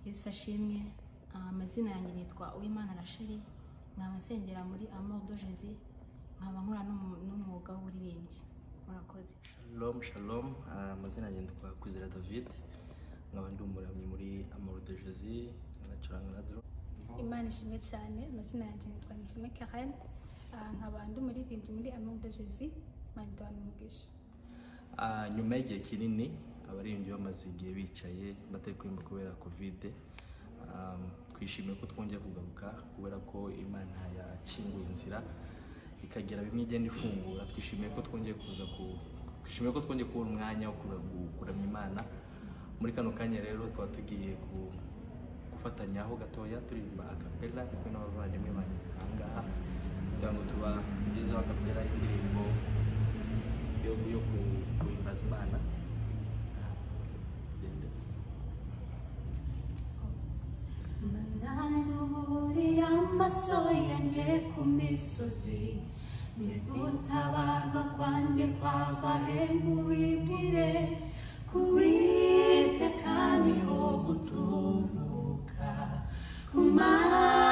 Yesu ashimwe amazina yanjye nitwa Uwimana Rachel nkaba nsengera muri Amour Jezi nkaba nkora n'umu- n'umwuga w'uburirimbyi murakoze Shalom shalom Ah, amazina yanjye nitwa Kwizera David nkaba ndi umuramyi muri Amour de Jésus nacuranga na drum imana ishimwe cyane amazina yanjye nitwa nishimwe karen Ah, nkaba ndi umuririmbyi muri amude jezi maridoine umugisha Ah, nyuma y'igihe kinini abaririmbyi bamaze igihe bicaye batari kuririmba kubera kovide Ah, twishimiye ko twongeye kugaruka kubera ko imana yakinguye inzira ikagira bimwe igenda ifungura twishimiye ko twongeye kuza ku twishimiye ko twongeye kubona umwanya wo kura- gu- kuramya imana muri kano kanya rero twaba tugiye ku gufatanya aho gatoya turirimba akapela ndi kumwe n'abavandimwe banjye ahangaha kugira ngo tubagezeho akapela y'indirimbo yo, yo ku- guhimbaza imana Ah, gende. Mananuburiye amaso yanjye ku misozi Nivutabarwa kwanjye kwava he nkubibwire Kuwiteka niho guturuka Ku mana